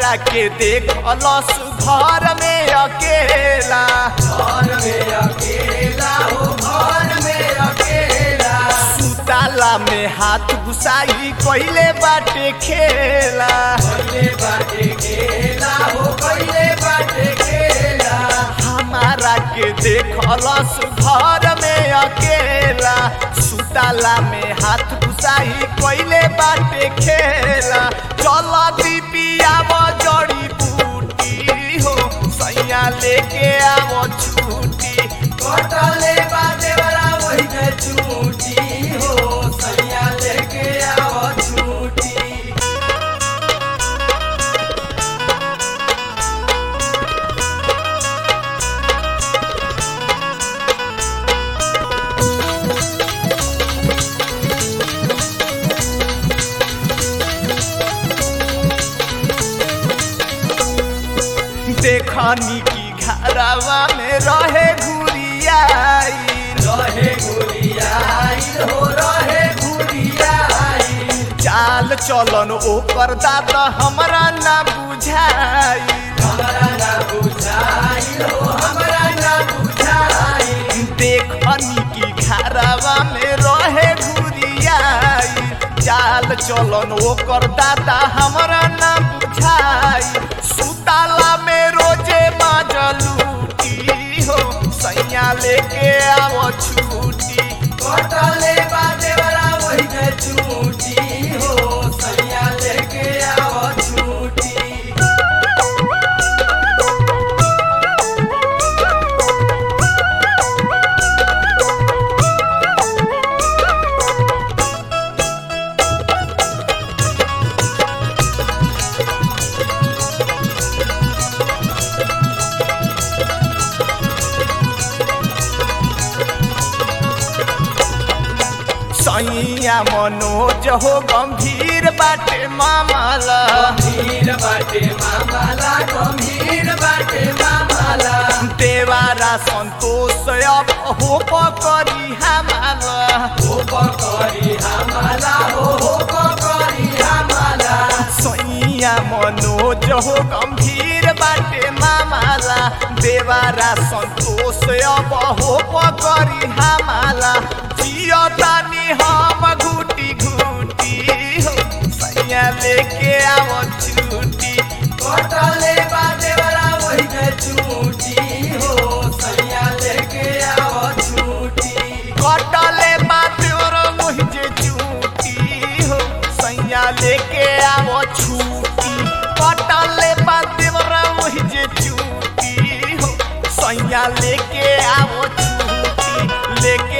हमरा के देखलस घर में अकेला घर में अकेला हो घर में अकेला सुताला में हाथ घुसाई कइले बाटे खेला पहिले बाटे खेला हो पहिले बाटे खेला हमारा के देखलस घर में अकेला सुताला में हाथ घुसाई कइले बाटे खेला चल दीपियाव जड़ी बूटी हो सैया लेके आवो छूटी कटले बाटे वाला वही में छूटी हो सैया लेके आओ छूटी देखनी की घरवा में रहे घुरियाई रहे गुड़ियाई हो रहे गुड़ियाई चाल चलन ओकर दाद हमरा ना बुझाई हमरा ना बुझाई हो हमरा ना बुझाई देखनी की घरवा में रहे घुरियाई चाल चलन ओकर दादा हमरा ना बुझाई सुताला में रोजे माजलूटी हो सैया लेके आवो छूटी कटले बाटे वाला वही में छूटी हो सैया लेके आओ छूटी सैया मनोज हो गंभीर बाटे मामला गंभीर बाटे मामाला गंभीर बाटे मामाला देवारा संतोष अब हो करी हमारा हो पकड़ी हमाला हो हो पकड़ी हमाला सैया मनोज हो गंभीर बाटे मामला देवारा संतोष अब हो करी हमारा जियतानी हम घूटी घूटी हो सैया लेके आवो छूटी कटले बाटे वाला वही में छूटी हो सैया लेके आओ छूटी कटले बात और मुझे चूटी हो सैया लेके आवो छूटी कटले बात और मुझे चूटी हो सैया लेके आवो छूटी लेके